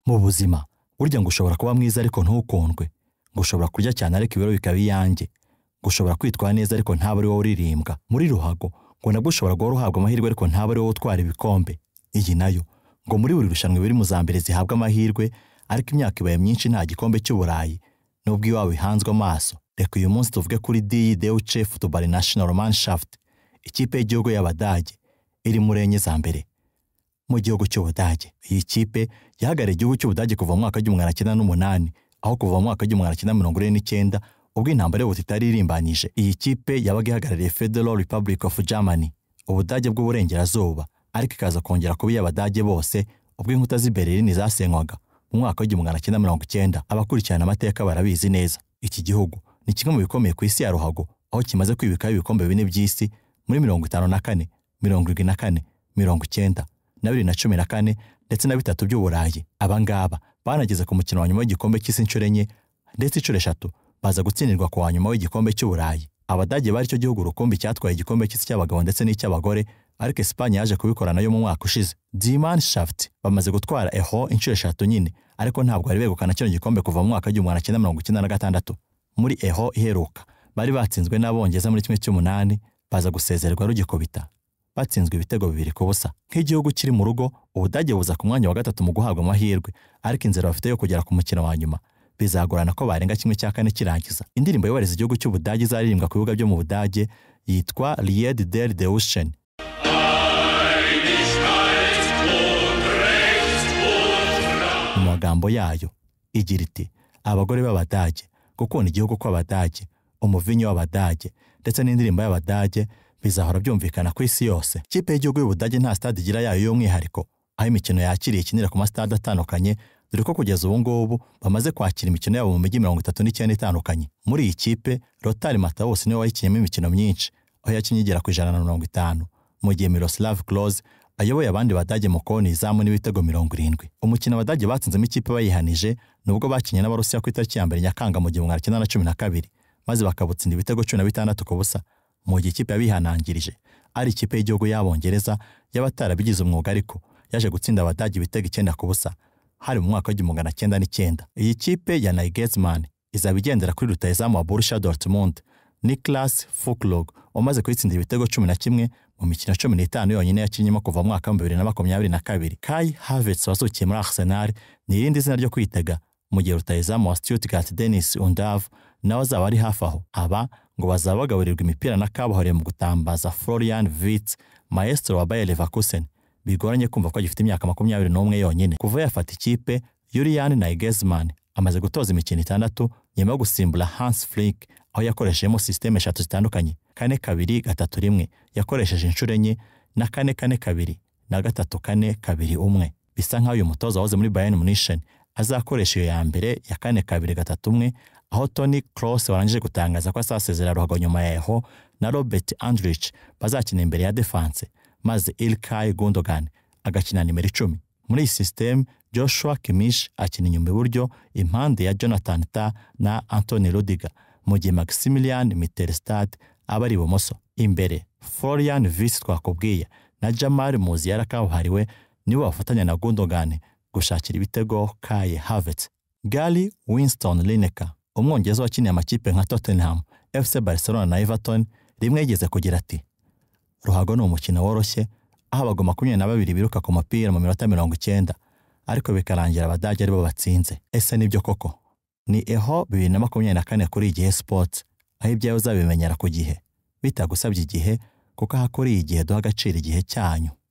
mu buzima burya ngo ushobora kuba mwiza ariko ntukundwe ngo ushobora kurya cyane ariko ibiro bikaba iyanjye ngo ushobora kwitwara neza ariko ntaba ari wowe uririmbwa muri ruhago ngo nabwo ushobora guhora uhabwa amahirwe ariko ntaba ari wowe utwara ibikombe iyi nayo ngo muri buri rushanwa biri mu za mbere zihabwa amahirwe ariko imyaka ibaye myinshi nta gikombe cy'uburayi nubwo iwawe ihanzwe amaso reka uyu munsi tuvuge kuri diyi dewu cefu dubari nashinoro manshafuti ikipe y'igihugu y'abadage iri muri enye za mbere mu gihugu cy'ubudage iyi kipe yahagarariye igihugu cy'ubudage kuva mu mwaka w'igihumbi magana cyenda n'umunani aho kuva mu mwaka w'igihumbi magana cyenda mirongo ine n'icyenda ubwo intambara y'ubuti itari irimbanyije iyi kipe yabaga ihagarariye federal republic of germany ubudage bw'uburengerazuba ariko ikaza kongera kuba iy'abadage bose ubwo inkuta z'i berlin zasenywaga mu mwaka w'igihumbi magana cyenda mirongo icyenda abakurikirana amateka barabizi neza iki gihugu ni kimwe mu bikomeye ku isi ya ruhago aho kimaze kwibikaho ibikombe bine by'isi muri mirongo itanu na kane mirongo irindwi na kane mirongo icyenda na bibiri na cumi na kane ndetse na bitatu by'uburayi abangaba banageze ku mukino wa nyuma w'igikombe cy'isi inshuro enye ndetse inshuro eshatu baza gutsindirwa ku wa nyuma w'igikombe cy'uburayi abadage bari cyo gihugu rukumbi cyatwaye igikombe cy'isi cy'abagabo ndetse n'icy'abagore ariko Espagne yaje kubikora nayo mu mwaka ushize Dimanshaft bamaze gutwara eho inshuro eshatu nyine ariko ntabwo bari begukana kino gikombe kuva mu mwaka w'igihumbi magana cyenda mirongo icyenda na gatandatu muri eho iheruka bari batsinzwe n'abongereza muri kimwe cy'umunani baza gusezererwa rugikubita batsinzwe ibitego bibiri ku busa nk'igihugu kiri mu rugo ubudage buza ku mwanya wa gatatu mu guhabwa amahirwe ariko inzira bafite yo kugera ku mukino wa nyuma bizagorana ko barenga kimwe cya kane kirangiza indirimbo yubahiriza igihugu cy'ubudage izaririmbwa ku bibuga byo mu budage yitwa Lied der Deutschen mu magambo yayo igira iti abagore b'abadage gukunda igihugu kw'abadage umuvinyi w'abadage ndetse n'indirimbo y'abadage bizahora byumvikana ku isi yose ikipe y'igihugu y'ubudage nta stade igira yayo y'umwihariko aho imikino yakiriye ikinira ku masitade atandukanye dore ko kugeza ubu ngubu bamaze kwakira imikino yabo mu mijyi mirongo itatu n'icyenda itandukanye muri iyi kipe rotari matawusi niwe wayikiniyemo imikino myinshi aho yakinnye igera ku ijana na mirongo itanu mu gihe miroslav close ayoboye abandi badage mu koni izamu n'ibitego mirongo irindwi umukino abadage batsinzemo ikipe bayihanije nubwo bakinnye n'abarusiya ku itariki ya mbere nyakanga mu gihumbi magana cyenda na cumi na kabiri maze bakabutsinda ibitego cumi na bitandatu ku busa mu gihe ikipe yabihanangirije ari ikipe y'igihugu y'abongereza y'abatarabigize umwuga ariko yaje gutsinda abadage ibitego icyenda ku busa hari mu mwaka w'igihumbi magana cyenda n'icyenda iyi kipe ya Nagelsmann izaba igendera kuri rutayizamu wa Borussia Dortmund Niklas Füllkrug wamaze kuyitsindira ibitego cumi na kimwe mu mikino cumi n'itanu yonyine yakinnyemo kuva mu mwaka wa bibiri na makumyabiri na kabiri Kai Havertz wazukiye muri Arsenal ni irindi zina ryo kwitega mu gihe rutayizamu wa Stuttgart Dennis Undav nawe azaba ari hafi aho aba ngo bazaba bagaburirwa imipira na kabuhariwe mu gutambaza Florian Wirtz maestro wa Bayer Leverkusen bigoranye kumva ko agifite imyaka makumyabiri n'umwe yonyine kuva yafata ikipe Julian Nagelsmann amaze gutoza imikino itandatu nyuma yo gusimbura Hans Flick aho yakoreshejemo systeme eshatu zitandukanye kane kabiri gatatu rimwe yakoresheje inshuro enye na kane kane kabiri na gatatu kane kabiri umwe bisa nk'aho uyu mutoza wahoze muri Bayern Munich azakoresha iyo ya mbere ya kane kabiri gatatu umwe aho Toni Kroos warangije gutangaza ko azasezera ruhago nyuma ya Eho na Robert Andrich bazakina imbere ya defense maze Ilkay Gundogan agakina nimero icumi muri iyi system Joshua Kimmich akina inyuma iburyo impande ya Jonathan Tah na Anthony Rudiger mu gihe Maximilian Mittelstadt aba ari ibumoso imbere Florian Wirtz twakubwiye na Jamal Musiala kabuhariwe nibo bafatanya na Gundogan gushakira ibitego Kai Havertz Gary Winston Lineker umwongereza wakiniye amakipe nka Tottenham FC Barcelona na Everton rimwe yigeze kugira ati ruhago ni umukino woroshye aho abagwa makumyabiri na babiri biruka ku mupira mu minota mirongo icyenda ariko bikarangira abadage aribo batsinze ese nibyo koko ni eho bibiri na makumyabiri na kane kuri igihe sports aho ibyawe uzabimenyera ku gihe bitagusabye igihe kuko aha kuri iyi gihe duha agaciro igihe cyanyu